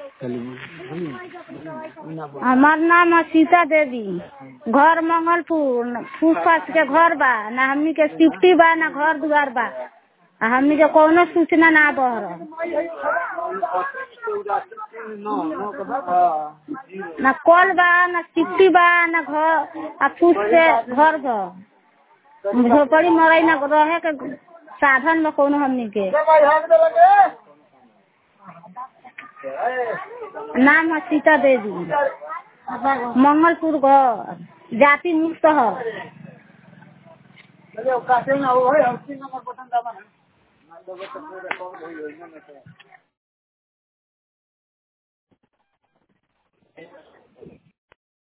हमार नाम है सीता देवी घर मंगलपुर फूस फास के घर बा ना हमनी के सिफ्टी बा ना घर दुआर बा आ हमनी के कौनो सूचना ना बहर ना कल बा ना सिफ्टी बा ना घर आ फूस से घर बा झोपड़ी मरई ना रहे के साधन बा कौनो हमनी के नाम है सीता देवी मंगलपुर घर जाति मुक्त है